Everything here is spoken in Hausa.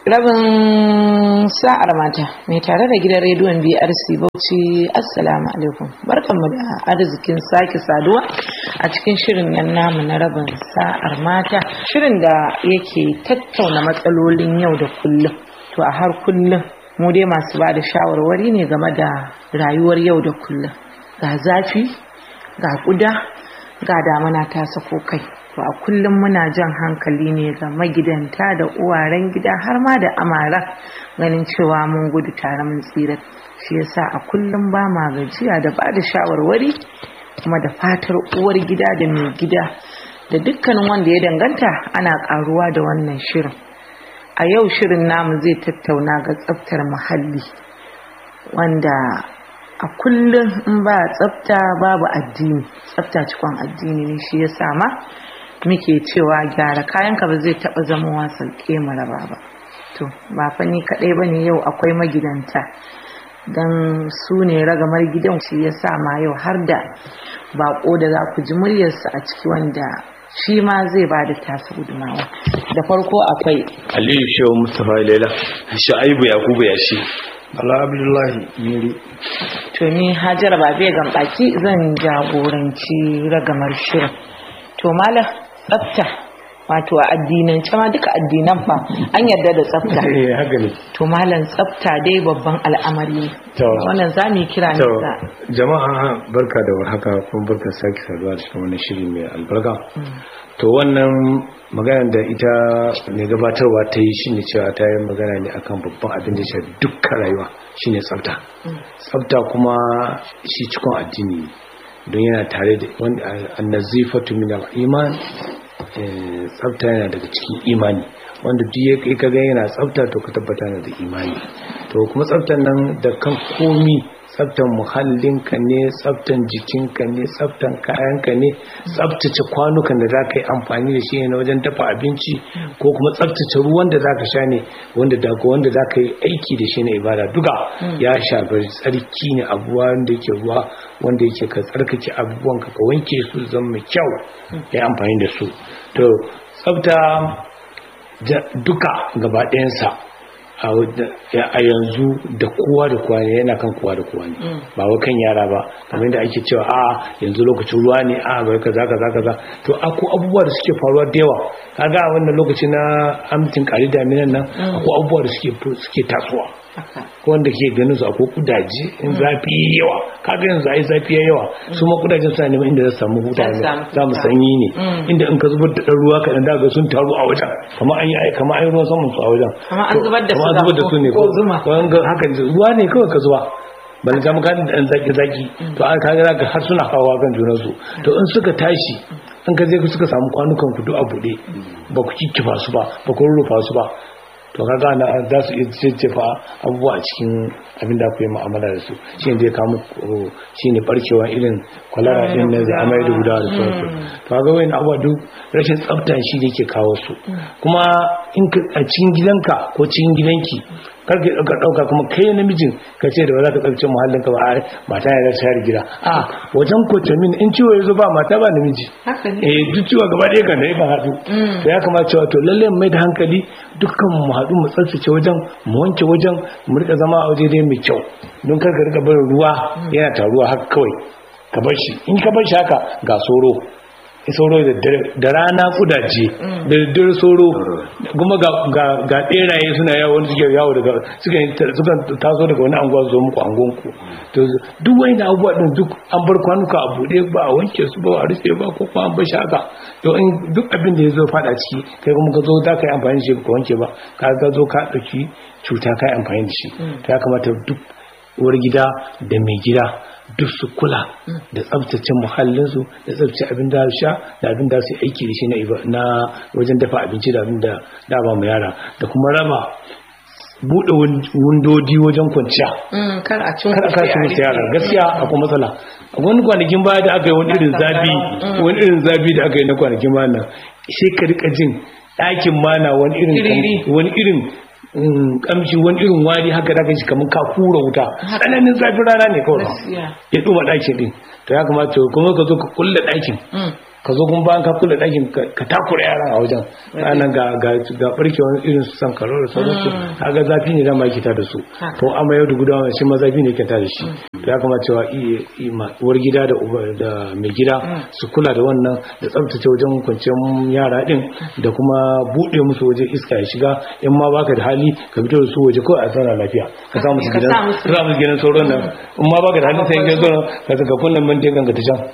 rabin sa'ar mata mai tare da gidan rediyon brc bauchi assalamu alaikum barkanmu da arzikin sake saduwa a cikin shirin nan namu na rabin sa'ar mata shirin da yake tattauna matsalolin yau da kullum to a har kullum mu dai masu ba da shawarwari ne game da rayuwar yau da kullum ga zafi ga kuda ga damana ta sako kai to a kullum muna jan hankali ne ga magidanta da uwaren gida har ma da amara ganin cewa mun gudu tare mun tsira shi yasa a kullum ba ma gajiya da ba da shawarwari kuma da fatar uwar gida da mai gida da dukkanin wanda ya danganta ana karuwa da wannan shirin a yau shirin namu zai tattauna ga tsaftar muhalli wanda a kullum in ba tsafta babu addini tsafta cikon addini ne shi ya sama muke cewa gyara kayanka ba zai taba zama wasan maraba ba to ba fa ni kadai bane yau akwai magidanta dan su ne ragamar gidan shi ya ma yau har da bako da za ku ji muryarsa a ciki wanda shi ma zai ba da tasa gudumawa da farko akwai aliyu shehu mustapha laila shu'aibu yakubu ya shi Bala Abdullahi Yuri. To ni Hajara Babe Gambaki zan jagoranci ragamar shirin. To mala tsafta wato a addinance ma duka addinan fa an yarda da tsafta. Eh haka ne. To malam tsafta dai babban al'amari ne. To. Wannan za mu kira ne To da jama'a barka da warhaka kuma barka sake saduwa da cikin wannan shiri mai albarka. To wannan magana da ita mai gabatarwa ta yi shine cewa ta yi magana ne akan babban abin da ya shafi dukkan rayuwa shine tsafta. Tsafta kuma shi cikon addini ne. don yana tare da wanda annazifatu min al-iman eh, tsafta yana daga cikin imani wanda duk ya kai kaga yana tsafta to ka tabbata yana da imani to kuma tsaftan nan da kan komi tsaftan muhallinka ne tsaftan jikinka ne tsaftan kayanka ne tsaftace kwanukan da za ka yi amfani da shi ne na wajen dafa abinci ko kuma tsaftace ruwan da za ka sha ne wanda daga wanda za ka yi aiki da shi na ibada duka ya shafi tsarki ne abuwa wanda yake ruwa wanda yake ka tsarkake abubuwan ka ka wanke su zama mai kyau ya yi amfani da su to tsafta ja- duka gaba ɗayansa a wadda- ya- a yanzu da kowa da kowa ne yana kan kowa da kowa ne ba wa kan yara ba kamar yadda ake cewa a yanzu lokacin ruwa ne a bai kaza kaza kaza to akwai abubuwa da suke faruwa da yawa kaga a wannan lokaci na amtin kari daminan nan akwai abubuwa da suke suke tasowa haka. ko wanda ke ganin su akwai kudaje in zafi yayi yawa kaga yanzu ai zafi yayi yawa su ma kudajen suna neman inda za su samu huta Za su ne samu za mu huta. sanyi ne inda in ka zubar da ɗan ruwa kaɗan daga sun taru a wajen kamar an yi ai kamar an yi ruwan saman su a wajen Kamar an To, zubar da kamar an suga zubar da su ne ko zuma. ko an ga haka ruwa ne kawai ka zuba bani ta maka da ɗan zaki zaki to an kaga zaka har suna hawa kan junansu to in suka tashi in ka je ku suka samu kwanukan ku duk a buɗe ba ku kikkifa su ba ba ku rurrufa su ba to kaga na za su iya jejjefa abubuwa a cikin abin da ku yi mu'amala da su shi ne zai kawo muku shi ne barkewa irin kwalara din na zai amai da gudawa da sauransu to kaga wani abubuwa duk rashin tsafta shi ne ke kawo su kuma in ka a cikin gidanka ko cikin gidanki kar ka ɗauka ɗauka kuma kai namijin ka ce da ba za ka tsaftace muhallin ka ba a mata ya share gida a wajen kotamin in ciwo ya zo ba mata ba namiji Haka ne. eh duk ciwo gaba ɗaya kan da yakan haɗu to ya kamata cewa to lalle mu mai da hankali dukkan mu haɗu mu tsaftace wajen mu wanke wajen mu rika zama a waje dai mai kyau don kar ka rika barin ruwa yana taruwa haka kawai ka bar shi in ka bar shi haka ga soro sauro da dare- da rana kudaje da daddare sauro kuma ga ga- ga beraye suna yawo wanda suke yawo daga suka suka taso daga wani anguwa su zo muku angonku to duk wani abubuwa din duk an bar kwanuka a bude ba a wanke su ba a rufe ba ko kuma an bar shi haka to in duk abin da ya zo fada ciki kai kuma ka zo za ka yi amfani da shi ba ka wanke ba ka ga zo ka dauki cuta ka yi amfani da shi to ya kamata duk uwar gida da mai gida duk su kula da tsabtace muhallinsu da tsabtace abin da su sha da abin da su yi aiki da shi na iba- na wajen dafa abinci da abin da da ba mu yara da kuma raba buɗe wundodi wajen kwanciya Mm, kar a cin kar a kashi musu yara gaskiya akwai matsala a wani kwanakin baya da aka yi wani irin zafi wani irin zafi da aka yi na kwanakin baya nan sai ka rika jin ɗakin mana wani irin Tiriri. wani irin mm, kamshi wani irin wari haka da shi kamar ka kura wuta tsananin zafin rana ne kawai Gaskiya. ya ɗuma ɗakin ɗin to ya kamata kuma ka zo ka kulle ɗakin Mm, ka zo kuma bayan ka kula ɗakin ka takura yaran a wajen ranar ga ga ga barkewar irin su san karo da sauransu kaga zafi ne dama yake ta da su to amma yau da gudawa shi ma zafi ne yake ta da shi to ya kamata cewa uwar gida da da mai gida su kula da wannan da tsabtace wajen kwanciyar yara din da kuma buɗe musu waje iska ya shiga in ma baka da hali ka fito da su waje kawai a zauna lafiya ka sa musu gidan ka sa musu gidan sauran nan in ma baka da hali sai ka zo ka saka kunnan mantin ka ta can